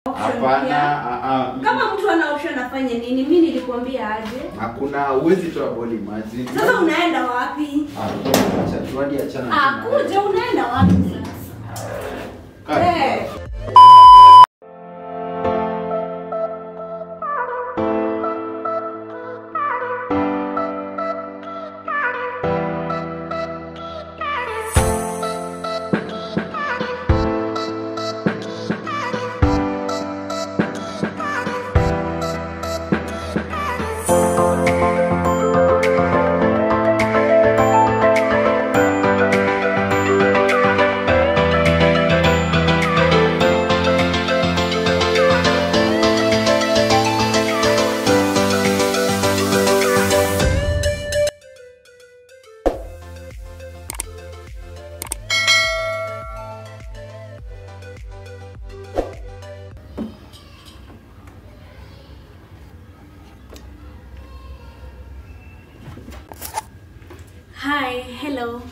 Option Hapana, pia. ah, ah. Kama mtu ana option afanye nini? Mimi nilikwambia aje. Hakuna uwezi toa ball imagine. Sasa unaenda wapi? Ah, acha tu hadi achana Ah, tu na kuja unaenda wapi sasa? Kaa. Eh. Hi, hello.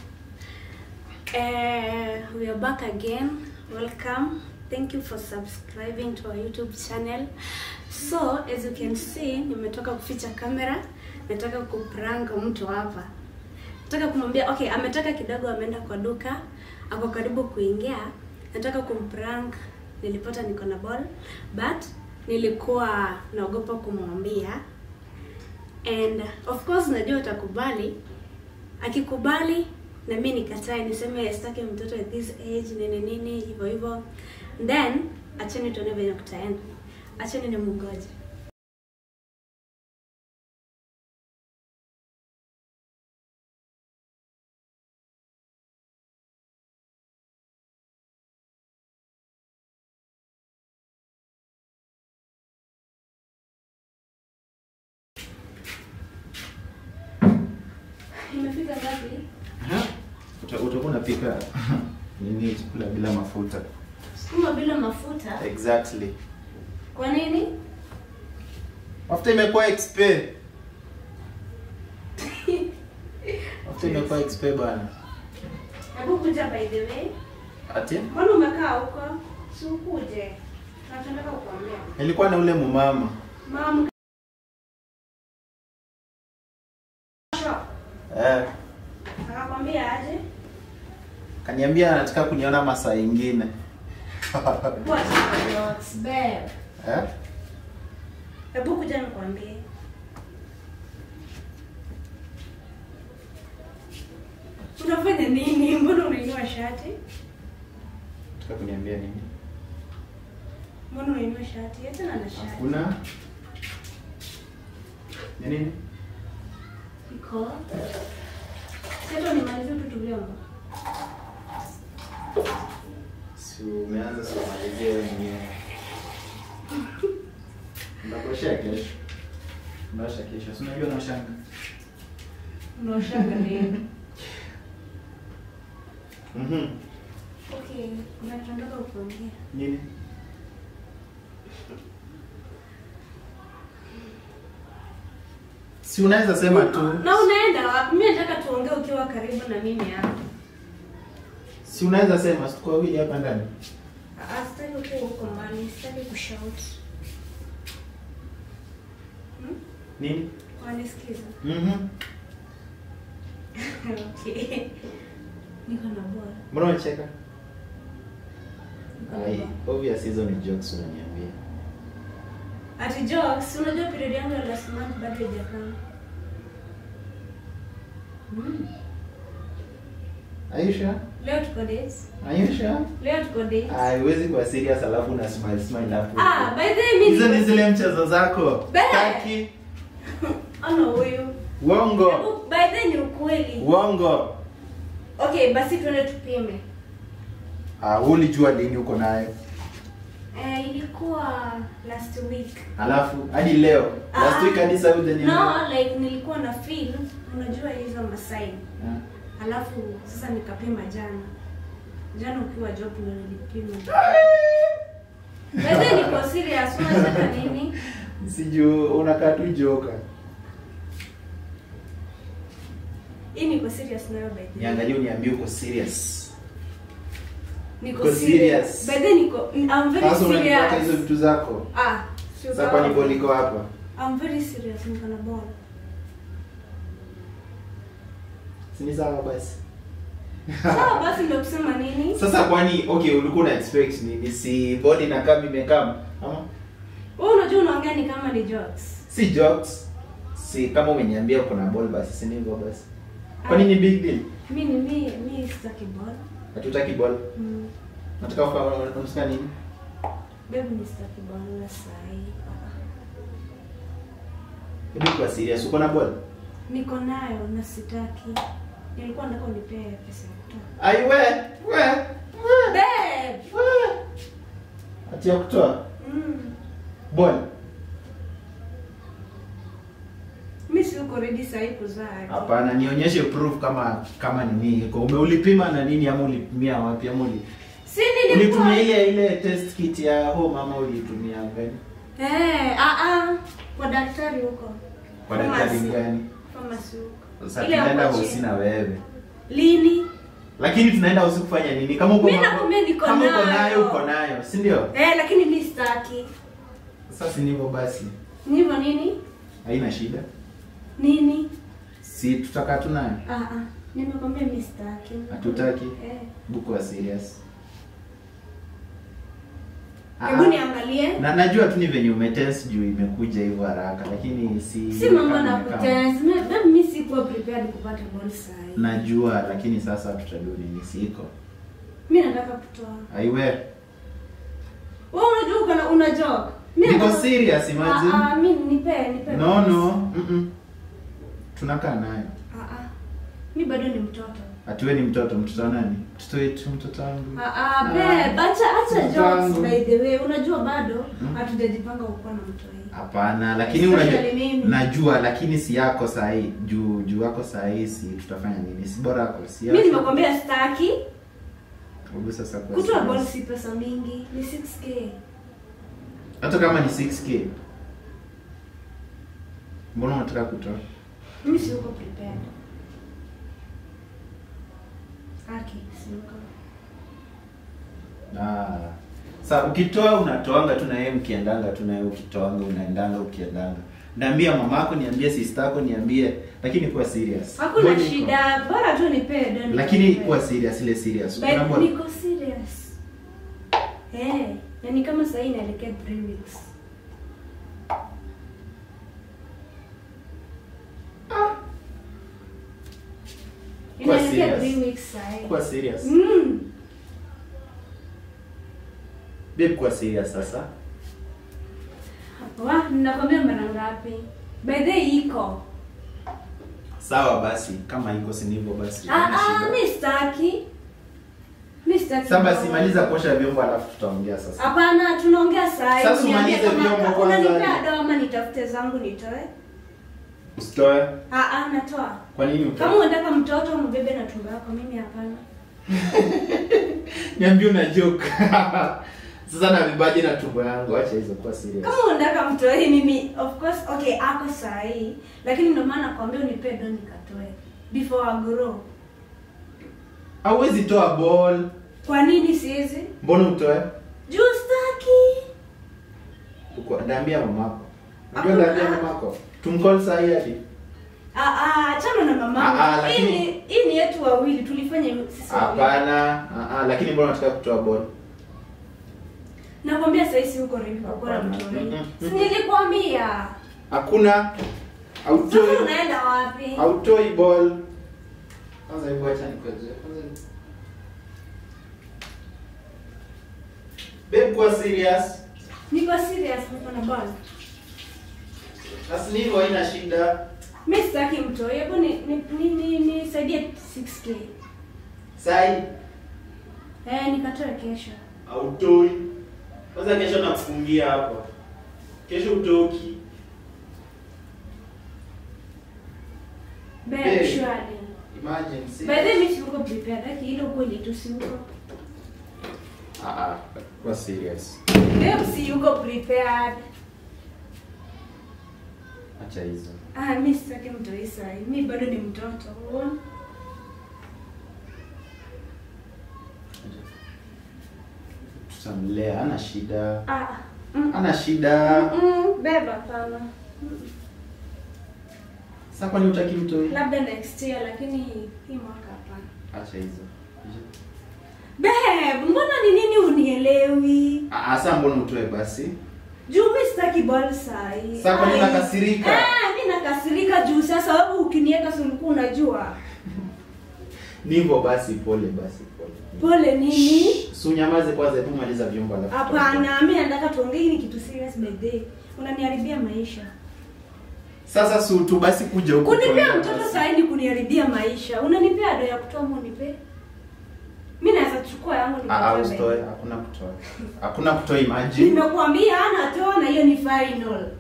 Uh, we are back again. Welcome. Thank you for subscribing to our YouTube channel. So, as you can see, nimetoka kuficha kamera. Nataka kuprank mtu hapa. Nataka kumwambia okay, ametoka kidogo ameenda kwa duka. Ako karibu kuingia. Nataka kumprank. Nilipata niko na ball, but nilikuwa naogopa kumwambia. And of course najua utakubali akikubali na mi nikatae niseme sitaki mtoto at this age nini nini hivyo hivyo then acheni tuone venye kutaenda acheni ni mngoje imefika ngapi Aha. Uta- Utakuwa unapika nini chakula bila mafuta. sukuma bila mafuta Exactly. kwa nini Mafuta imekuwa expe. Mafuta imekuwa expe bana. hebu kuja by the way Ati? mbona umekaa huko si ukuje nataka kukuambia Nilikuwa na ule mumama. mama Eh, akakwambia aje kaniambia anataka kuniona masaa ingine. What jokes, babe. Eh? Hebu kuja nikwambie. Unafanya nini? Mbona unainua shati? Nataka kuniambia nini? Mbona unainua shati? Hata na na shati. Hakuna. Ni nini? Iko. Sasa nimalizie tu tu vyombo. Si umeanza kumalizia wewe mwenyewe. Ndakoshea kesho. Ndaosha kesho. Si unajua naoshanga. Unaoshaga nini? Mhm. Okay, unataka kuongea. Nini? Si unaweza sema tu. Na unaenda wapi? Mimi nataka tuongee ukiwa karibu na mimi hapa. Si unaweza sema si tuko wawili hapa ndani. Ah, Sitaki ukiwa huko mbali, sitaki kushout. Hmm? Nini? Wanisikiza? Mhm. Okay. Niko na bora. Mbona unacheka? Niko na Ai, bora. obvious hizo ni jokes unaniambia. Ati jokes, unajua period yangu ya last month bado haijakaa. Mm. Are you sure? Leo tuko dates. Are you sure? Leo tuko dates. Haiwezi kuwa serious alafu una smile smile hapo. Ah, by the way mimi Hizo ni zile mchezo zako. Be- Taki. Ana huyu. Uongo. Hebu, By the way ni ukweli. Uongo. Okay, basi tuende tupime. Ah, wewe ulijua lini uko nayo? Eh, ilikuwa last week. Alafu hadi leo. Last Ah. week hadi sasa hujaniambia. No, like nilikuwa na feel, unajua hizo masaini. Ah. Alafu sasa nikapima jana. Jana ukiwa job ndio nilipima. Wewe niko serious, unataka nini? Sijui unakaa tu joka. Hii niko serious nayo by the way. Niangalie uniambie uko serious. Niko Uko serious. serious? By the way, niko I'm very Sasa unanipata hizo serious. vitu zako. Ah, sio Sasa kwani sawa. ball iko hapa? I'm very serious niko na ball. Si ni sawa basi. Sawa basi ndio kusema nini? Sasa kwani okay ulikuwa una expect nini? Si ball inakaa imekaa ama Wewe unajua unaongea ni kama ni jokes. si jokes. Si kama umeniambia uko na ball basi si ni hivyo basi. Kwani ni big deal? Mimi ni mimi mimi sitaki ball. Hatutaki ball. Mm. Nataka ufahamu unataka nini? Baby ni sitaki ball na sahi. Hebu kwa serious uko na ball? Niko nayo na sitaki. Nilikuwa nataka unipee pesa ya kutoa. Ai we, we, we, Babe. we. Ati ya kutoa Mm. ball. Mimi si uko ready sahi kuzaa. Hapana, nionyeshe proof kama kama nini iko. Ume ulipima na nini ama ulipimia wapi ama uli Si nilikuwa ulitumia ile ile test kit ya home ama ulitumia gani? Eh, ah ah. Kwa daktari huko. Kwa daktari Pharmacy. gani? Pharmacy huko. Sasa Ile ya tunaenda kuachia. hosi na wewe. Lini? Lakini tunaenda hosi kufanya nini? Kama uko Mimi mambo- nakwambia niko kama uko nayo. nayo uko nayo, si ndio? Eh, lakini mimi sitaki. Sasa si ndivyo basi. Ni hivyo nini? Haina shida. Nini? Si tutakaa tu nayo. Ah ah. Nimekwambia mimi sitaki. Hatutaki? Eh. Buku wa serious. Ah, Hebu ah. niangalie. Na najua tu ni venye umetense juu imekuja hivyo haraka lakini si Si mambo kama- na kama- kutense. Mimi mimi sikuwa prepared kupata ball sahi. Najua lakini sasa tutadu nini siko. Mimi nataka kutoa. Aiwe. Wewe unajua uko na una joke. Mimi Niko nataka- serious imagine. Ah ah, mimi nipe nipe. No basi. no. Mm -mm. Tunakaa nayo. Ah ah. Mimi bado ni mtoto. Atiwe ni mtoto, mtoto wa nani? Mtoto wetu, mtoto wangu. Ah ah, babe, acha acha Mtoto jokes wangu. by the way. Unajua bado Hmm? hatujajipanga kuwa na mtu hii. Hapana, lakini Especially unajua mimi. najua lakini si yako sahi. Juu juu yako sahi si tutafanya nini? Si bora yako si Mimi yako. nimekwambia sitaki. Hebu sasa kwa Kutoa serious. ball si pesa mingi, ni 6k. Hata kama ni 6k. Mbona unataka kutoa? Mimi si uko prepared. Aki, si uko. Ah. Sa ukitoa unatoanga tu na yeye mkiendanga tu na yeye ukitoanga unaendanga ukiendanga. Niambia mamako, niambie sister yako, niambie lakini kuwa serious. Hakuna Bwana iko. shida, bora tu nipe don. Lakini kuwa serious ile serious. But Unaambia niko serious. Eh, na ni kama sasa inaelekea 3 weeks. Kuwa Inaelekea serious. 3 weeks sasa. kuwa serious. Mm. Babe kuwa serious sasa. Wa, ninakwambia mara ngapi? By the way, iko. Sawa basi, kama iko si ndivyo basi. Ah haina ah, shida. mimi sitaki. Mimi sitaki. Sasa basi maliza kuosha vyombo alafu tutaongea sasa. Hapana, tunaongea saa hii. Sasa Uniambie umalize kama vyombo ka- kwanza. Unanipea dawa ama nitafute zangu nitoe? Usitoe. Ah ah, natoa. Kwa nini utoe? Kama unataka mtoto mbebe na tumbo yako, mimi hapana. Niambie una joke. Sasa na vibaji na tumbo yangu, acha hizo kuwa serious. Kama unataka mtoe mimi of course okay ako saa hii, lakini ndio maana nakwambia unipe do nikatoe before I grow. Hauwezi toa ball. Kwa nini siwezi? Mbona utoe? Juu sitaki. Uko naambia mamako. Unajua Hakuna- naambia mamako. Tumcall saa hii hadi. Ah ah, achana na mama. Ah, ah, Hii lakini- ni hii ni yetu wawili, tulifanya sisi wawili. Hapana. Ah ah, lakini mbona unataka kutoa ball? Nakwambia sasa hivi uko ready kwa kuwa na Hapana. mtoto. Mm, mm, Si nilikwambia. Hakuna. Sasa Hautoi. unaenda wapi? Hautoi ball. Kwanza hebu acha nikoje. Kwanza Babe kuwa serious. Niko serious niko na ball. Basi ni hivyo haina shida. Mimi sitaki mtoto. Hebu ni ni ni, ni, ni saidie 6k. Sai Eh, nikatoe kesho. hautoi. Kwanza kesho nakufungia hapa. Kesho utoki. Babe, Babe. surely. Imagine see. By the way, mimi siko prepared. Haki ile ukweli tu si uko. Ah ah, kuwa serious. Babe, si uko prepared. Acha hizo. Ah, mimi sitaki mtoto Isa. Mimi bado ni mtoto. Uone? tutamlea ana shida Ah, mm, ana shida mm, beba pana. sasa kwani utaki mtoi Labda next year lakini hii mwaka hapana. acha hizo Babe, mbona ni nini unielewi? Ah, ah, sasa mbona utoe basi Juu mimi sitaki ball sahi. Sasa kwa nini Ai. unakasirika? Ah, mimi nakasirika juu sasa sababu ukiniweka si ulikuwa unajua. ni hivyo basi pole basi pole Pole nini? si unyamaze kwanza hebu maliza vyombo alafu Hapana, mimi nataka tuongee hii ni kitu serious by the way. Unaniharibia maisha. sasa si tu basi kuja huku Kunipea tuongee mtoto basi. sahi ni kuniharibia maisha. Unanipea ado ya kutoa mu nipe. Mimi naweza kuchukua yangu Ah, ah, nikatoe. usitoe hakuna kutoa hakuna kutoa imagine Nimekuambia hana toa na hiyo ni final.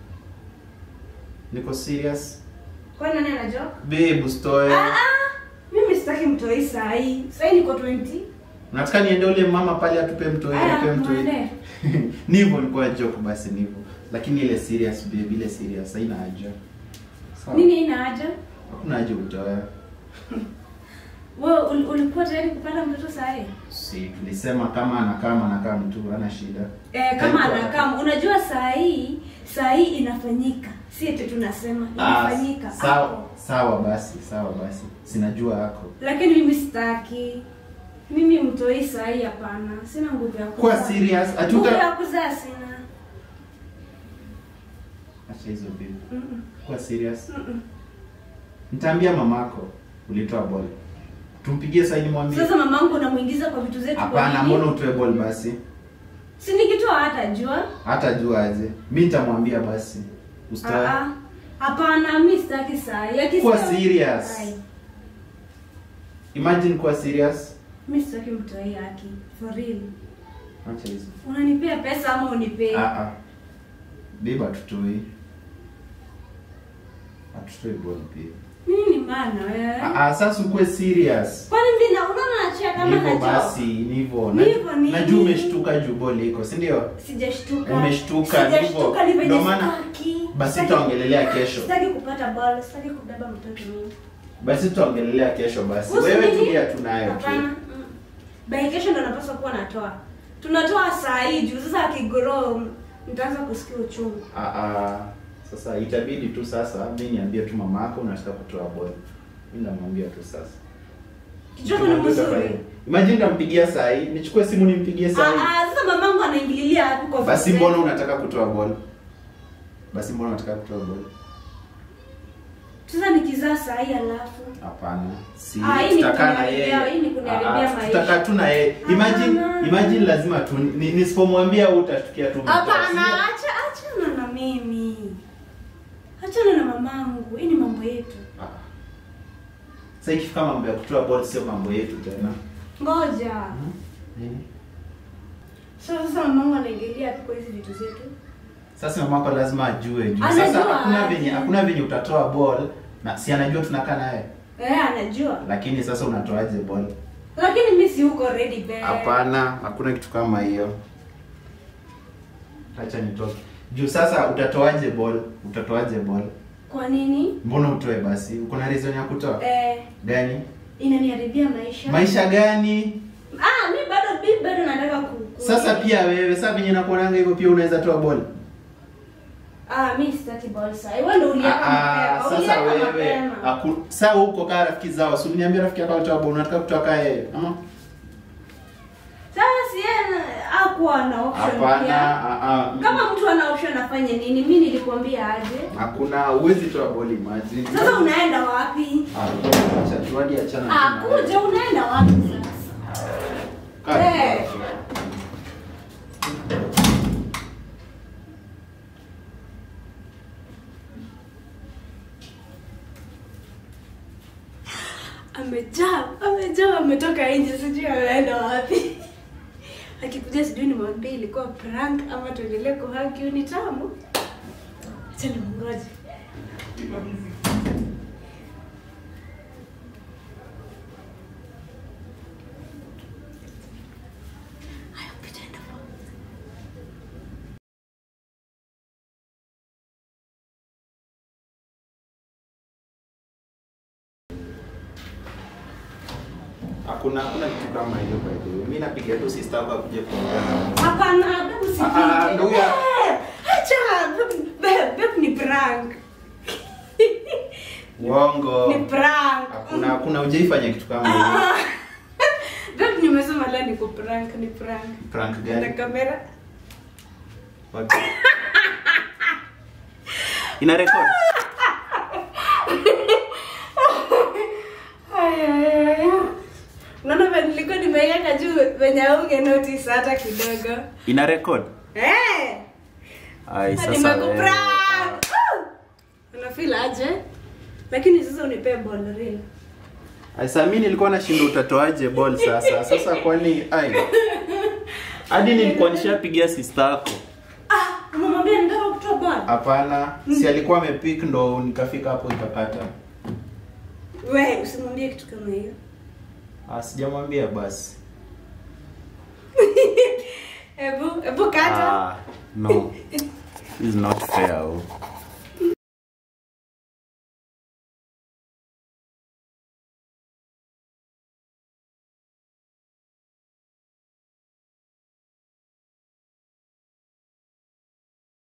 niko serious Kwa nani anajua? babe usitoe Ah ah. Mimi sitaki mtoi sahi. Sahi niko 20. nataka niende ule mama pale atupe mtoi Aya, atupe mtoi mwende. ni hivyo nilikuwa joke basi ni hivyo lakini ile serious babe ile serious haina haja Sawa. Nini ina haja? hakuna haja utoe Wewe ul- ulikuwa tayari kupata mtoto sahi? si tulisema kama anakaa anakaa mtu ana shida Eh, kama Haikuwa- anakaa unajua saa hii saa hii inafanyika si eti tunasema Ah, inafanyika sawa hapo. sawa basi sawa basi sinajua yako lakini mimi sitaki mimi mtoi saa hii hapana sina nguvu ya Kuwa kuzaa. serious, hatuta- nguvu ya kuzaa sina acha hizo babe Mm-mm. kuwa serious Mm-mm. nitaambia mamako ulitoa ball tumpigie saini mwambie sasa mamangu namuingiza kwa vitu zetu kwa hapana nini? mbona utoe ball basi si nikitoa hata jua hata jua aje mi nitamwambia basi usitoe Ah, ah. hapana mi sitaki saa hii Akisikia- Kuwa serious. Ai, imagine kuwa serious mi sitaki mtoi haki for real acha hizo unanipea pesa ama unipei ah ah biba tutoi atutoi ball pia mimi ni maana wewe ah ah sasa ukuwe serious kwani mimi na unaona nachia kama Hivyo najua basi ni hivyo Ni hivyo nini? najua umeshtuka juu ball iko si ndio sijashtuka Umeshtuka, ndivyo. sijashtuka ni venye Ndio maana- sitaki. basi Sitaki- tutaongelelea kesho sitaki kupata ball sitaki kubeba mtoto mimi basi tutaongelelea kesho basi Usi wewe nini? tulia tunayo tu Hapana, mm. by kesho ndo napaswa kuwa natoa tunatoa saa hii juu sasa akigrow nitaanza kusikia uchungu Ah, ah, sasa itabidi tu sasa mi niambie tu mama yako unataka kutoa ball mi namwambia tu sasa kichoko ni mzuri imagine ndampigia saa hii nichukue simu nimpigie saa hii Ah, ah, sasa mamangu anaingililia hapo kwa basi vitu mbona zetu. unataka kutoa ball basi mbona unataka kutoa ball sasa nikizaa saa hii alafu hapana si Ah, hii ni tutakaa na kuniharibia- yeye hii ni kuniharibia Ah, ah, maisha. tutakaa tu na yeye imagine Hapana. imagine lazima tu ni- nisipomwambia wewe utashtukia tu umetoa, hapana sio? acha achana na mimi achana na mamangu hii ni mambo yetu Ah. sasa ikifika mambo ya kutoa ball sio mambo yetu tena ngoja Nini? so sasa mamangu anaingilia tu kwa hizi vitu zetu sasa mamako lazima ajue juu Anajua sasa hakuna aje. venye hakuna venye utatoa ball na si anajua tunakaa naye eh anajua lakini sasa unatoaje ball lakini mi si huko ready babe hapana hakuna kitu kama hiyo acha nitoke juu sasa utatoaje ball utatoaje ball kwa nini mbona utoe basi uko na reason ya kutoa eh gani inaniharibia maisha maisha gani ah mi bado mi bado nataka ku, ku sasa pia wewe sasa venye nakuonanga hivyo pia unaweza toa ball ah mi sitaki ball saa wewe ndio uliweka Ah, ah, mapema sasa uliweka wewe mapema aku- saa huko kaa rafiki zao si uliniambia rafiki yako alitoa ball unataka kutoa kaa yeye ama sasa si yeye hakuwa na option hapana pia ah, ah, kama mtu ana option afanye nini mi nilikwambia aje hakuna uwezi toa ball imagine sasa unaenda wapi Ah, acha tu hadi achana ah tu na wewe. kuja unaenda wapi sasa Kaa tu Eh. hapo. amejaa amejaa ametoka nje sijui ameenda wapi akikuja sijui nimwambie ilikuwa prank ama tuendelee kuhaki ni tamu acha nimngoje Haya, pita enda kwa- hakuna hakuna kitu kama hiyo by the way. Mimi napiga tu sister yako akuje kuongea. Hapana, babe usipige. Ah, ah, ndio huyo. Babe, Acha, babe, babe, babe ni prank. Uongo. Ni prank. Hakuna hakuna hujaifanya kitu kama hiyo. Ah. Babe nimesema leo ni kuprank, ni prank. Prank Na gani? kamera. What? Ina record? Ay, ay, ay, ay. Unaona vile nilikuwa nimeiweka juu venye unge notice hata kidogo. Ina record? Eh! Ai sasa. Nimekuprank. Unafeel aje? Lakini sasa unipee ball real. Ai sasa mimi nilikuwa nashinda utatoaje ball sasa. Sasa kwani ai. Hadi nilikuwa nishapigia sister yako. Ah, umemwambia nataka kutoa ball. Hapana, si alikuwa amepick ndo nikafika hapo ikakata. We, usimwambie kitu kama hiyo. Ah, sijamwambia basi. Ebu, ebu kata. Ah, no. This is not fair. oh.